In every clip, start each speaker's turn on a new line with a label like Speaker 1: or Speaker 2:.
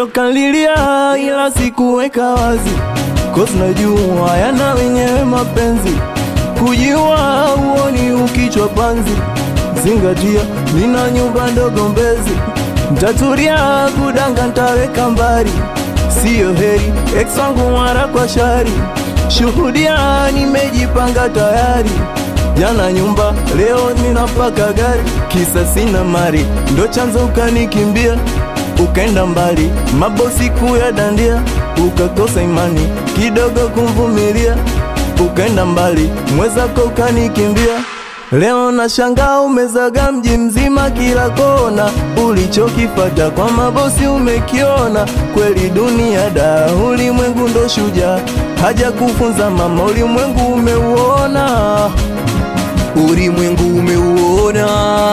Speaker 1: ndo kalilia ila sikuweka wazi Cause najua yana wenyewe mapenzi kujiua uoni ukichwa panzi zingatia nina nyumba ndogo mbezi ntaturia kudanga ntaweka mbari siyo heri ex wangu mara kwa shari shuhudia nimejipanga tayari jana nyumba leo ninapaka gari kisa sina mari ndo chanzo ukanikimbia ukaenda mbali mabosi kuya dandia ukakosa imani kidogo kumvumilia ukaenda mbali mwezako ukanikimbia leo na shanga umezaga mji mzima kila kona ulichokipata kwa mabosi umekiona kweli dunia da ulimwengu ndo shuja haja kufunza mama ulimwengu umeuona
Speaker 2: ulimwengu umeuona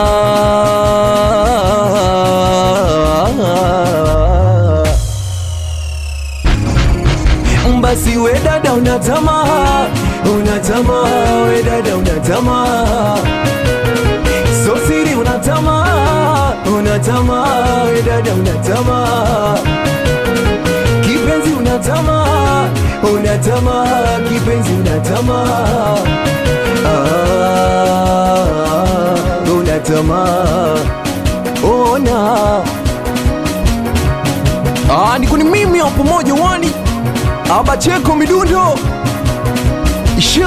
Speaker 2: basi we dada una tamaa una tamaa we dada una tamaa so siri una tamaa una tamaa we dada una tamaa kipenzi una tamaa una tamaa kipenzi una tamaa ah, una tamaa ona ah, niko ni mimi hapo moja wani abacheko midundo Shoo.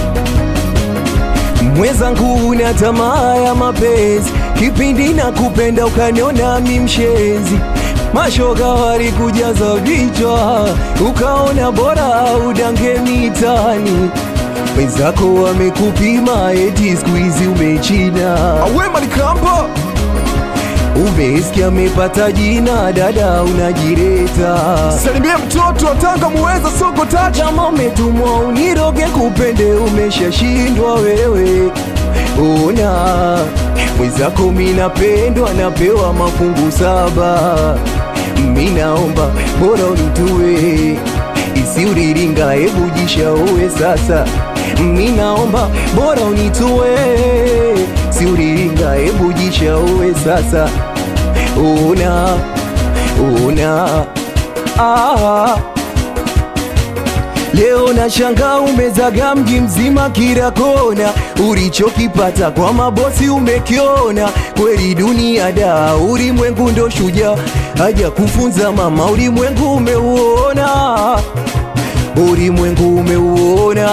Speaker 2: mwenzangu una tamaa ya mapenzi kipindi na kupenda ukaniona mi mshenzi mashoga walikujaza vichwa ukaona bora udange mitani wenzako wamekupima eti siku hizi umechina awema likamba umesikia amepata jina dada unajireta salimie mtoto wa tanga muweza soko tatu kama umetumwa uniroge kupende umeshashindwa wewe ona mwenzako minapendwa napewa mafungu saba minaomba bora unitue isiuriringa hebu jishaowe sasa minaomba bora unitue siuriringa hebu jishaowe sasa una una ah. Leo na shanga umezaga mji mzima kila kona, ulichokipata kwa mabosi umekiona. Kweli dunia da, ulimwengu ndo shujaa, haja kufunza mama, ulimwengu umeuona, ulimwengu umeuona.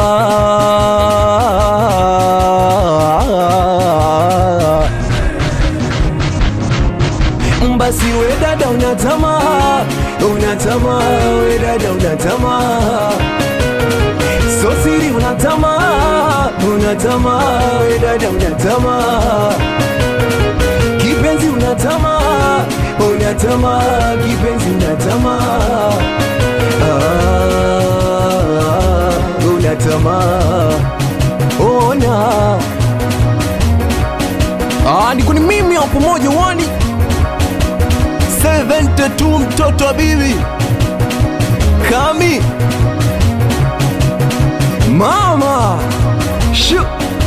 Speaker 2: Basi we dada una tamaa, una tamaa, we dada una tamaa, so siri una tamaa, una tamaa, we dada una tamaa, kipenzi una tamaa, una tamaa, kipenzi una tamaa, ah, una tamaa, ona ah, niko ni mimi hapo moja wani
Speaker 1: 72 mtoto wa bibi kami
Speaker 2: mama Shu.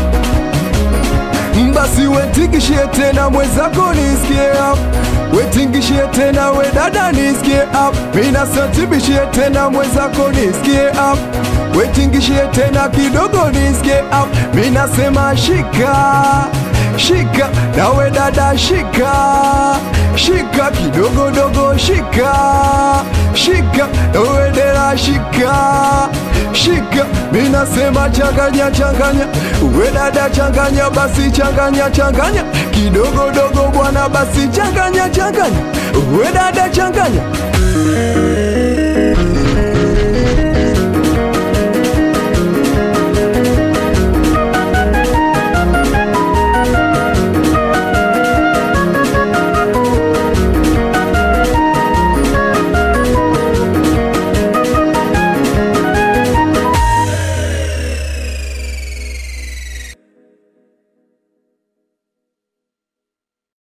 Speaker 2: basi wetingishie tena mwenzako nisikie hapo wetingishie tena we dada nisikie hapo mina satibishie tena mwenzako nisikie hapo wetingishie tena kidogo nisikie hapo minasema shika shika nawe dada shika shika kidogo dogo shika shika nawe dera shika shika minasema changanya changanya we dada changanya basi changanya changanya kidogo dogo bwana basi changanya changanya we dada changanya